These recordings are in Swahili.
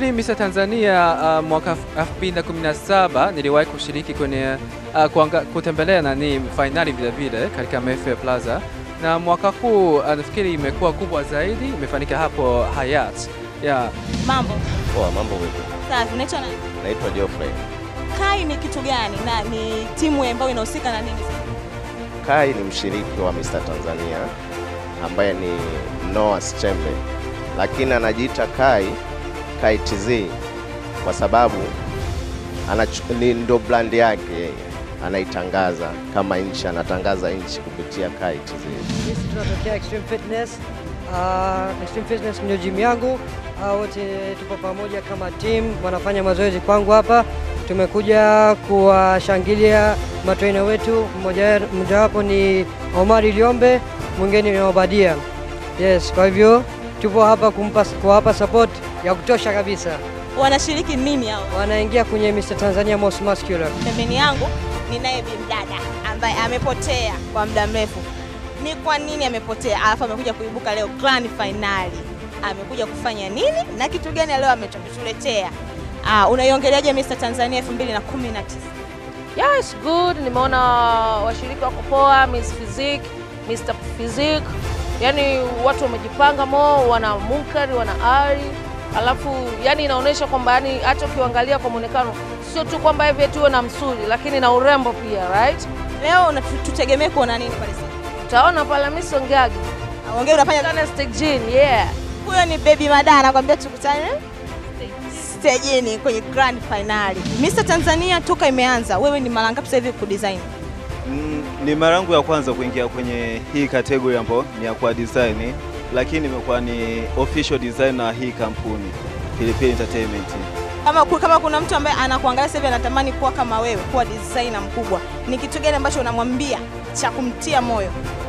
nafikiri Mr Tanzania uh, mwaka 2017 niliwahi kushiriki kwenye uh, kuanga, kutembelea nani fainali vile vile katika Mayfair Plaza, na mwaka huu uh, nafikiri imekuwa kubwa zaidi, imefanyika hapo Hyatt. Yeah. Mambo Poa, mambo vipi? safi. Unaitwa nani? Naitwa Geoffrey. Kai ni kitu gani na ni timu ambayo inahusika na nini? Kai ni mshiriki wa Mr. Tanzania ambaye ni Noah Chembe, lakini anajiita Kai Kai TZ kwa sababu anachu- ni ndo brand yake yeye, anaitangaza kama nchi, anatangaza nchi kupitia Kai TZ. Sisi tunatokea Extreme Fitness. Uh, Extreme Fitness ndio gym yangu. Uh, wote tupo pamoja kama team, wanafanya mazoezi kwangu hapa. Tumekuja kuwashangilia matrainer wetu, mmoja mmojawapo ni Omari Liombe, mwingine ni Obadia. Yes, kwa hivyo tupo hapa kumpa kuwapa support ya kutosha kabisa. Wanashiriki nini hao? Wanaingia kwenye Mr. Tanzania Most Muscular. Pembeni yangu ninaye bimdada ambaye amepotea kwa muda mrefu. Ni kwa nini amepotea? Alafu amekuja kuibuka leo grand finali. Amekuja kufanya nini na kitu gani leo ametuletea? Ah, unaiongeleaje Mr Tanzania 2019? Yeah, it's good. Nimeona washiriki wako poa, Miss Physique, Mr Physique. Yaani watu wamejipanga mo, wana munkari, wana ari. Alafu yani inaonyesha kwamba yani hata ukiangalia kwa muonekano sio tu kwamba hivi eti uwe na msuli lakini na urembo pia, right? Leo una- tu- tutegemee kuona nini pale sasa? Utaona pale Miss Ongagi. Ongea unafanya Kana stick jean, yeah. Huyo ni Baby Mada anakuambia tukutane stejini kwenye grand finali. Mr Tanzania toka imeanza, wewe ni mara ngapi sasa hivi kudesign? Mm, ni mara yangu ya kwanza kuingia kwenye hii category ambayo ni ya kwa design, lakini nimekuwa ni official designer hii kampuni Pilipili Entertainment. Kama, ku- kama kuna mtu ambaye anakuangalia sasa hivi anatamani kuwa kama wewe, kuwa designer mkubwa, ni kitu gani ambacho unamwambia cha kumtia moyo?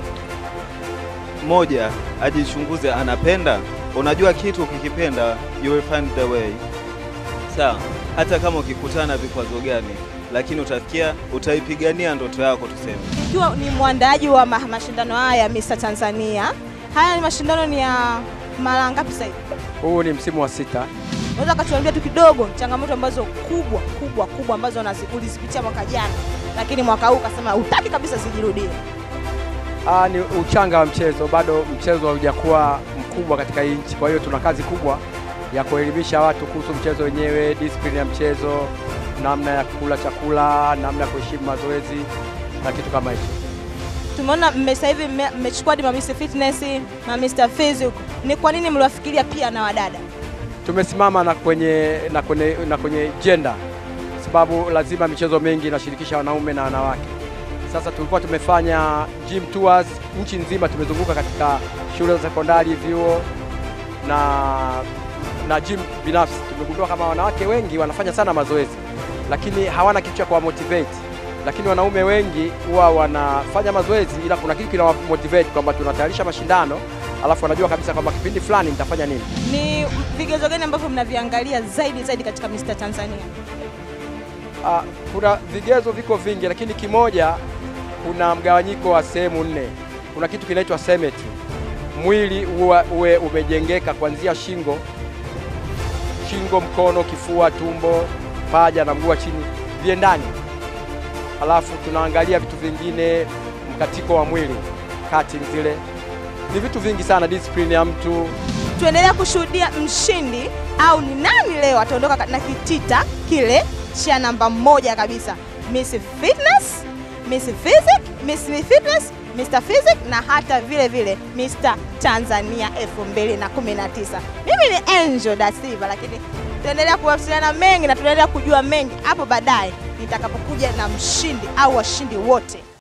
Moja, ajichunguze anapenda. Unajua kitu ukikipenda, you will find the way. Sawa, hata kama ukikutana na vikwazo gani, lakini utafikia, utaipigania ndoto yako tuseme. Ikiwa ni mwandaaji wa ma- mashindano haya ya Mr Tanzania, haya ni mashindano ni ya mara ngapi sasa hivi? Huu ni msimu wa sita. Unaweza katuambia tu kidogo changamoto ambazo kubwa kubwa kubwa ambazo unazi- ulizipitia mwaka jana, lakini mwaka huu ukasema hutaki kabisa zijirudie? Ah, ni uchanga wa mchezo, bado mchezo haujakuwa mkubwa katika hii nchi. Kwa hiyo tuna kazi kubwa ya kuelimisha watu kuhusu mchezo wenyewe, discipline ya mchezo, namna ya kula chakula, namna ya kuheshimu mazoezi na kitu kama hicho. Tumeona mme- sasa hivi mme- mmechukua hadi ma Mr Fitness, ma Mr Physique. Ni kwa nini mliwafikiria pia na wadada? Tumesimama na kwenye, na kwenye, na kwenye gender sababu lazima michezo mingi inashirikisha wanaume na wanawake. Sasa tulikuwa tumefanya gym tours nchi nzima, tumezunguka katika shule za sekondari, vyuo na na gym binafsi. Tumegundua kama wanawake wengi wanafanya sana mazoezi, lakini hawana kitu cha kuwamotivate, lakini wanaume wengi huwa wanafanya mazoezi, ila kuna kitu kinawamotivate kwamba tunatayarisha mashindano, alafu wanajua kabisa kwamba kipindi fulani nitafanya nini. Ni vigezo gani ambavyo mnaviangalia zaidi zaidi katika Mr Tanzania? Ah, kuna vigezo viko vingi, lakini kimoja, kuna mgawanyiko wa sehemu nne. Kuna kitu kinaitwa symmetry, mwili uwe, uwe umejengeka kuanzia shingo, shingo, mkono, kifua, tumbo, paja na mguu wa chini viendani. Halafu tunaangalia vitu vingine, mkatiko wa mwili, cutting zile, ni vitu vingi sana, discipline ya mtu Tuendelea kushuhudia mshindi au ni nani leo ataondoka na kitita kile cha namba moja kabisa, Miss Fitness, Miss Physique, Miss Fitness, Mr Physique na hata vile vile Mr Tanzania 2019. Mimi ni Angel da Silva, lakini tunaendelea kuwasiliana mengi na tunaendelea kujua mengi hapo baadaye nitakapokuja na mshindi au washindi wote.